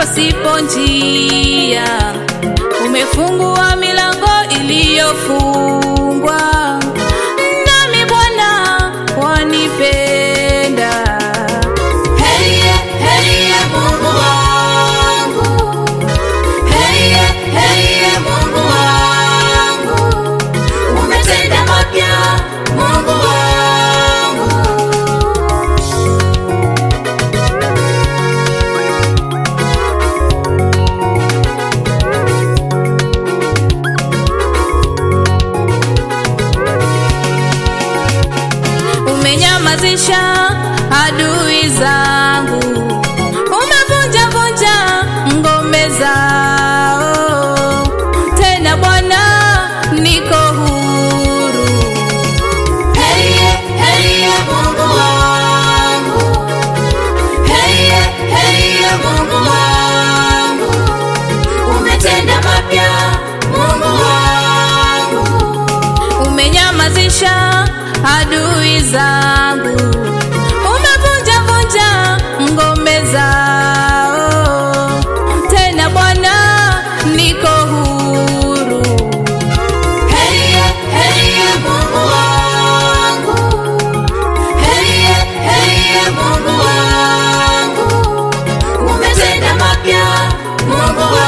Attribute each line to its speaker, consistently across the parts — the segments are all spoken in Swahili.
Speaker 1: pasipo njia, umefungua milango iliyofungwa, nami Bwana wanipenda.
Speaker 2: Heye, heye Mungu wangu. Heye, heye Mungu wangu. Umetenda mapya Mungu wangu.
Speaker 1: umenyamazisha adui zangu, umevunja vunja ngome zao. Tena Bwana, niko huru.
Speaker 2: Heye, heye Mungu wangu. Heye, heye Mungu wangu. Umetenda mapya Mungu wangu.
Speaker 1: umenyamazisha adui zangu, umevunja vunja ngome zao. Tena Bwana, niko huru.
Speaker 2: Heye, heye Mungu wangu. Heye, heye Mungu wangu. Umetenda mapya Mungu wangu.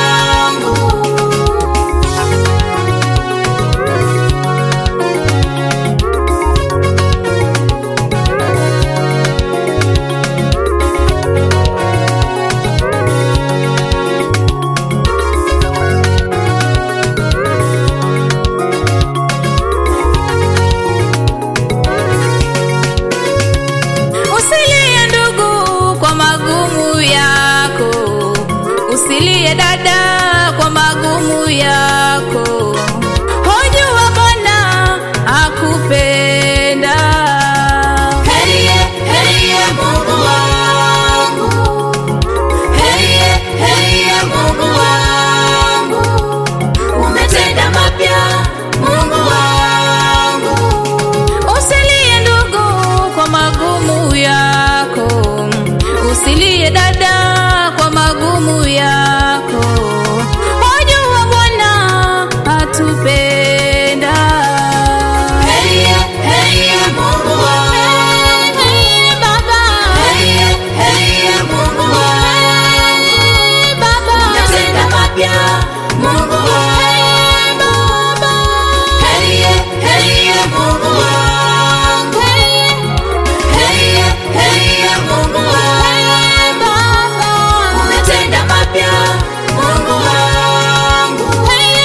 Speaker 1: Usilie ndugu kwa magumu yako, usilie dada kwa magumu yako. Hojua Bwana akupenda.
Speaker 2: Heye, heye Mungu wangu. Heye, heye Mungu wangu. Umetenda mapya Mungu wangu.
Speaker 1: Usilie ndugu kwa magumu yako, usilie dada kwa magumu yako. Hojua Bwana atupenda.
Speaker 2: Heye, heye Mungu wangu. Heye, heye Mungu wangu. Umetenda mapya Mungu wangu. Heye, heye Mungu wangu. Heye, heye Mungu wangu. Umetenda mapya Mungu wangu. Heye,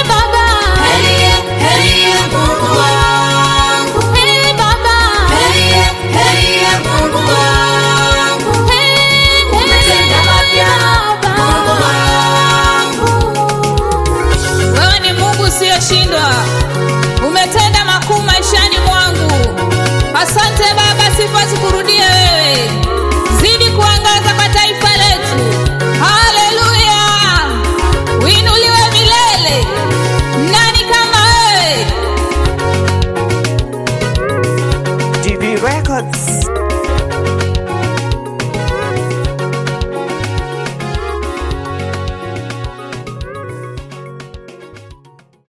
Speaker 2: heye Mungu wangu. Heye, heye Mungu wangu. Umetenda mapya Mungu wangu.
Speaker 1: Wewe ni Mungu usiyeshindwa, umetenda makuu maishani mwangu. Asante Baba, sifa zikurudia.